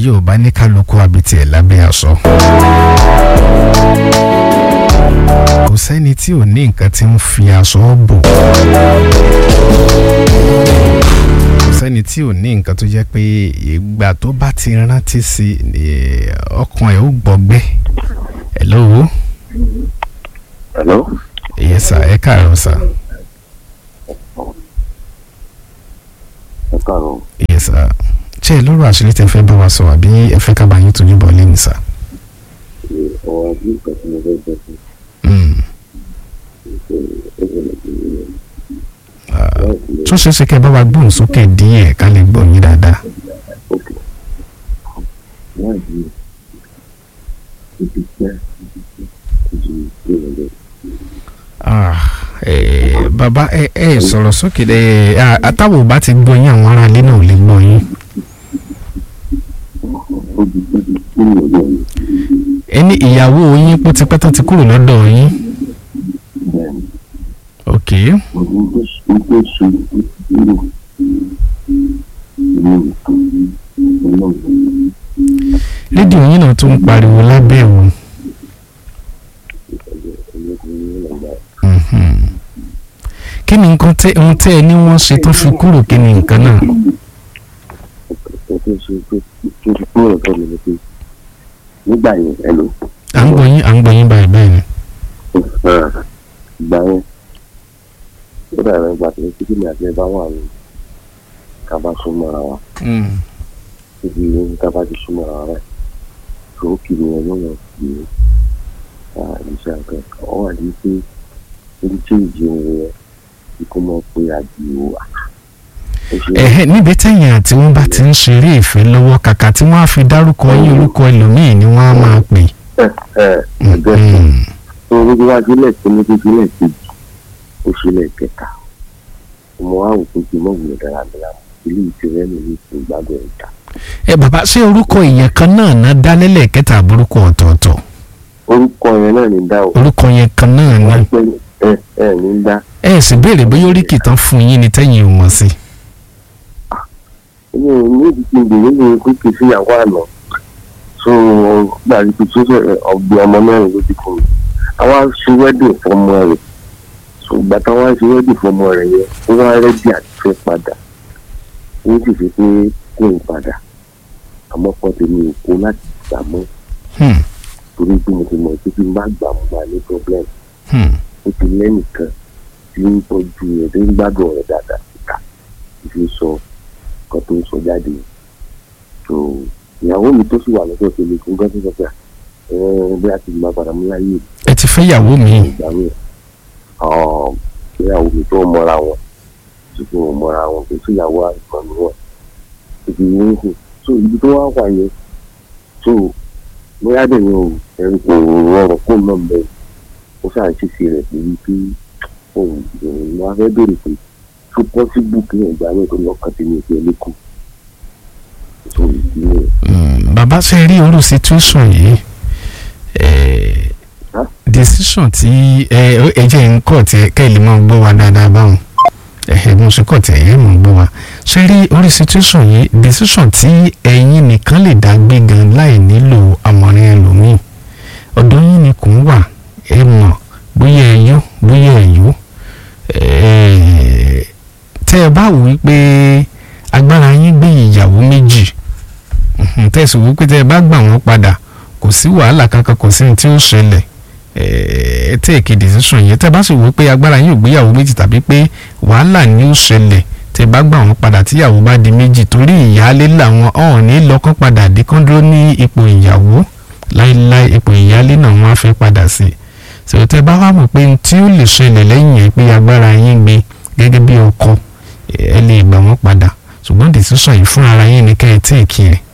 Yorùbá ní kálukú abitì ẹ̀ lábẹ́ aṣọ. kò sẹ́ni tí ò ní nǹkan tí ń fi aṣọ bò. kò sẹ́ni tí ò ní nǹkan tó jẹ́ pé ìgbà tó bá ti rántí sí i ọkàn ẹ̀ ó gbọgbẹ́. hello. hello. yes sir ẹ káàárọ̀ sir. ẹ káàárọ̀. yes sir ṣé ẹ lọ́rọ̀ àṣírí tẹ fẹ́ bá wa sọ àbí ẹ fẹ́ ká bá yín tójú bọ̀ lẹ́yìn sá. ọ̀rọ̀ àbí nǹkan tí mo fẹ́ sọ fún tún ṣe é ṣe kẹ́ ẹ bá wa gbóhùn sókè díẹ̀ ká lè gbọ́ yín dáadáa. òkè wọ́n yìí ibi pẹ́ ju ìrọ̀lẹ́. Ah, eh, bàbá ẹ ẹ sọ̀rọ̀ sókè ẹ àtàwọn ò bá ti gbọ́ yín àwọn aráalé náà ò lè gbọ́ yín. ó di pé kí ìrọ̀lẹ́ yìí ẹni ìyàwó yín pọ́ tipẹ́ tó ti kúrò lọ́dọ̀ yín. bẹ́ẹ̀ ni ok ohun tó ṣe ó tó ṣe ó ti dúró ìlú ìtàn ọlọ́run rédíò yín náà tún ń pariwo lábẹ́ o. ẹlẹ́kùnrin nàgbà Mhm. kí ni nǹkan tẹ ohun tẹ ẹ ní wọ́n ṣe tó fi kúrò kí ni nǹkan náà. ó tó ṣe tó tó ti kúrò lọ́dọ̀ mi ni pé nígbà yẹn ẹ lò à ń gbọ́ yín à ń gbọ́ yín báyìí báyìí ni. ìgbà yẹn ó dàbẹ̀ ìgbà tó ṣe kí ni àti ẹ bá wà ní ká bá súnmọ́ ara wa níbi ní ká bá ti súnmọ́ ara wa báyìí tó kì í yẹn lọ́nà sí iṣẹ́ àgbẹ̀ kan ó wà ní pé orí tí ìjì òun yẹn kí kó mọ̀ pé àdìo wà. ó ṣe ẹ̀hẹ́ níbi tẹ̀yìn àti wọ́n bá ti ń ṣeré ìfẹ́ lọ́wọ́ kàkà tí wọ́n á fi dárúkọ yín orúkọ ẹlòmíì ni wọ́n á máa pè. ẹ ẹ ẹgbẹ́ sọ Mhm. tó lójú wájú lẹ́ẹ̀kínní lójú lẹ́ẹ̀kejì ó ṣe lẹ́ẹ̀kẹta ọmọ wa wò pé kí n mọ̀ wùlẹ̀ dáradára ilé ìtìrẹ́ mi ní ìpín gbádùn ẹ̀ta ẹ bàbá ṣé orúkọ èèyàn kan náà ná dá lẹ́lẹ́kẹta àbúrúkọ ọ̀tọ̀ọ̀tọ̀ orúkọ yẹn náà ní dá o orúkọ yẹn kan náà ná wọ́n pẹ́ ẹ ẹ ní dá ẹ sì béèrè bóyá oríkì tán fún yín ni tẹ́yìn ò mọ̀ sí. mi ò ní ìdí kí n bèrè ní pé kí n fìyàwó àná so gbàgbé pé tó ṣe ọ̀gbìn ọmọ mẹ́rin ló ti fún mi àwa ṣe wẹ́dìn fọmọ rẹ̀ so ìgbà táwa ṣe wẹ́dìn fọmọ rẹ̀ yẹn ó wá rẹ́dí àti fẹ́ padà ó sì fi pé kó n padà àmọ́ kọ́ tèmi ò kó láti gbà mọ́ Hmm, torí pé mo ti mọ̀ pé kí n bá gbà mo máa ní problem hmm. ó ti lẹ́nìkan tí ń tọ́jú rẹ̀ tó ń gbádùn rẹ̀ dáadáa síta ìfi sọ nǹkan tó ń sọ jáde so ìyàwó mi tó sì wà lọ́sọ̀ tó lè fún gọ́sí sọ pé ẹ bí a ti máa padà mú láyé ẹ ti fẹ́ yàwó mi. ìgbà mi ìyàwó mi tó mọ́ra wọn tí kò mọ́ra wọn tó sì yàwó àìsàn ni wọn ìdí yìí ń sìn so ibi tó wá wà yẹn so bóyá dẹ̀ ni o ẹ̀rù kò rọrùn kó náà bẹ̀rẹ̀ ó ṣáà ṣe ṣe rẹ̀ pé wípé òun ìròyìn máa fẹ́ bèrè pé tó pọ́sibú kí ẹ̀gbá rẹ̀ tó lọ́kàn tí mi ò fẹ́ lẹ́kọ̀ọ́ so ìdí yẹn Hmm, bàbá ṣe rí orú situation yìí eh, Huh? decision tí ẹ ẹ jẹ́ ń kọ̀ tí ká lè máa gbọ́ wa dáadáa báwọn ẹ̀hẹ̀ mo ṣe kọ̀ tí ẹ̀yẹ́ mọ̀ ń gbọ́ wa ṣe rí orí situation yìí decision tí ẹ̀yin nìkan lè dá gbé gan láì nílò àmọ̀ràn ẹlòmíì ọ̀dọ̀ yín ni kò ń wà ẹ mọ̀ bóyá ẹ yó bóyá ẹ yó eh, tẹ́ ẹ bá wò wípé agbára yín gbé ìyàwó méjì Mhm, tẹ̀sí wípé tẹ́ ẹ bá gbà wọ́n padà kò sí wàhálà kankan kò sí ní tí ó ṣẹlẹ̀ ẹ tẹ́ẹ̀kì decision yẹn tẹ́ bá sì wípé agbára yín ò gbéyàwó méjì tàbí pé wàhálà ni ó ṣẹlẹ̀ tẹ́ bá gbà wọ́n padà tíyàwó bá di méjì torí ìyáálé làwọn ọ̀hún ní lọ́kàn padà dé kán dúró ní ipò ìyàwó láéláé ipò ìyáálé náà wọ́n á fẹ́ padà sí ṣèlú tẹ́ bá wà mọ̀ pé n tí ó lè ṣẹlẹ̀ lẹ́yìn yẹn pé agbára yín gbé gẹ́gẹ́ bí ọkọ ẹ lè gbà wọ́n padà ṣùgbọ́n decision yìí fún ara yín ni kẹ́ ẹ tẹ́ẹ̀kì rẹ̀